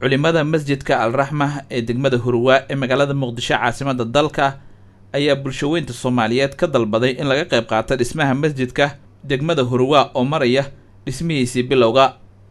culimada masjidka alraxma ee degmada hurwaa ee magaalada muqdisho caasimada dalka ayaa bulshaweynta soomaaliyeed ka dalbaday in laga qayb qaato dhismaha masjidka degmada hurwaa oo maraya dhismihiisii bilowga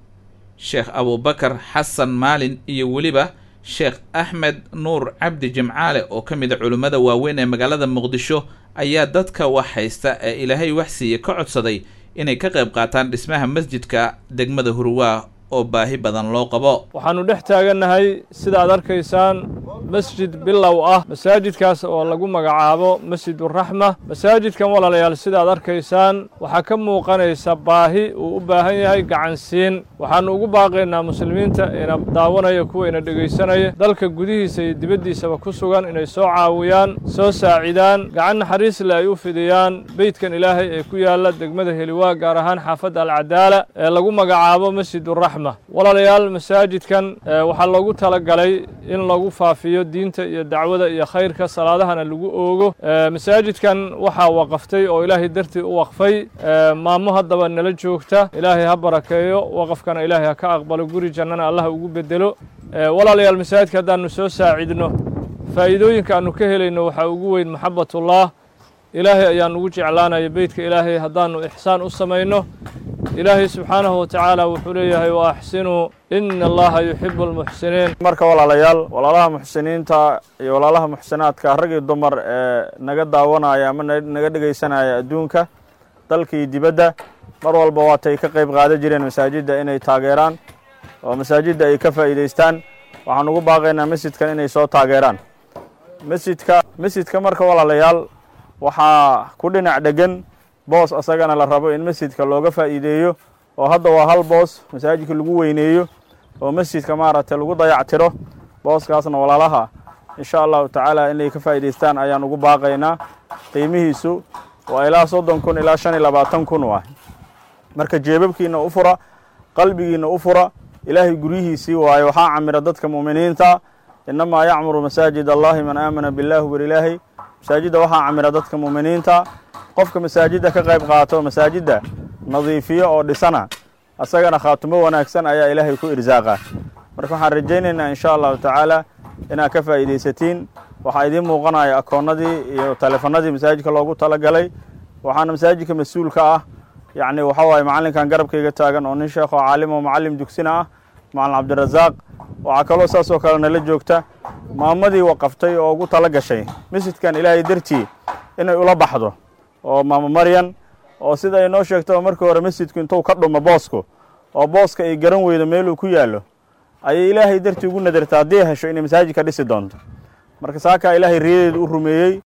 sheekh abuubakar xasan maalin iyo weliba sheekh axmed nuur cabdi jimcaale oo ka mid a culimmada waaweyn ee magaalada muqdisho ayaa dadka wax haysta ee ilaahay wax siiya ka codsaday inay ka qayb qaataan dhismaha masjidka degmada hurwaa oo baahi badan loo qabo waxaannu dhex taagannahay sidaad arkaysaan masjid bilow ah masaajidkaas oo lagu magacaabo masjiduraxma masaajidkan walaalayaal sidaad arkaysaan waxaa ka muuqanaysa baahi uu u baahan yahay gacansiin waxaannu ugu baaqaynaa muslimiinta ina daawanaya kuwa ina dhegaysanaya dalka gudihiisa iyo dibaddiisaba ku sugan inay soo caawiyaan soo saacidaan gacan naxariisle ay u fidiyaan beydkan ilaahay ee ku yaalla degmada heliwaa gaar ahaan xaafadda alcadaala ee lagu magacaabo masjiduraxma walaalayaal masaajidkan waxaa loogu talagalay in lagu faafiyo diinta iyo dacwada iyo khayrka salaadahana lagu oogo masaajidkan waxaa waqaftay oo ilaahay dartii u waqfay maamo haddaba nala joogta ilaahay ha barakeeyo waqafkana ilaahay ha ka aqbalo guri jannana allah ugu bedelo walaalayaal masaajidka haddaannu soo saacidno faa'iidooyinka aannu ka helayno waxaa ugu weyn maxabatullah ilaahay ayaan ugu jeclaanaya beytka ilaahay haddaannu ixsaan u samayno ilaahay subxaanahu watacaala wuxuu leeyahay wa axsinuu ina allaha yuxibu almuxsiniin marka walaalayaal walaalaha muxsiniinta iyo walaalaha muxsinaadka rag iyo dumar ee naga daawanaya ama naga dhegaysanaya adduunka dalka iyo dibadda mar walba waatay ka qayb qaadan jireen masaajidda inay taageeraan oo masaajidda ay ka faa'iidaystaan waxaan ugu baaqaynaa masjidkan inay soo taageeraan masjidka masjidka marka walaalayaal waxaa ku dhinac dhegan boos asagana la rabo in masjidka looga faa'iideeyo oo hadda waa hal boos masaajidka lagu weyneeyo oo masjidka maaragtay lagu dayactiro booskaasna walaalaha insha allahu tacaala inay ka faa'iidaystaan ayaan ugu baaqaynaa qiimihiisu waa ilaa soddon kun ilaa shan iyo labaatan kun waay marka jeebabkiina u fura qalbigiina u fura ilaahay guryihiisii waayo waxaa camira dadka mu'miniinta innamaa yacmuru masaajid allahi man aamana billahi walilaahi masaajidda waxaa camira dadka mu'miniinta qofka masaajidda ka qayb qaato masaajidda nadiifiyo oo dhisana asagana khaatumo wanaagsan ayaa ilaahay ku irsaaqa marka waxaan rajaynaynaa insha allahu tacaala inaad ka faa'iidaysatiin waxaa idiin muuqanaya akoonnadii iyo taleefanadii masaajidka loogu talagalay waxaana masaajidka mas-uulka ah yacni waxa waaye macallinkan garabkayga taagan oo nin sheekh oo caalim oo macallim dugsina ah macallin cabdirasaaq waxaa kaloo saas oo kale nala joogta maamadii waqaftay oo ugu tala gashay masjidkan ilaahay dartii inay ula baxdo oo maamo maryan oo sida ay noo sheegto oo markii hore masjidku intuu ka dhumo boosku oo booska ay garan weydo meeluu ku yaallo ayay ilaahay dartii ugu nadarta haddii hesho inay masaajidka dhisi doonto marka saakaa ilaahay riyadeedu u rumeeyey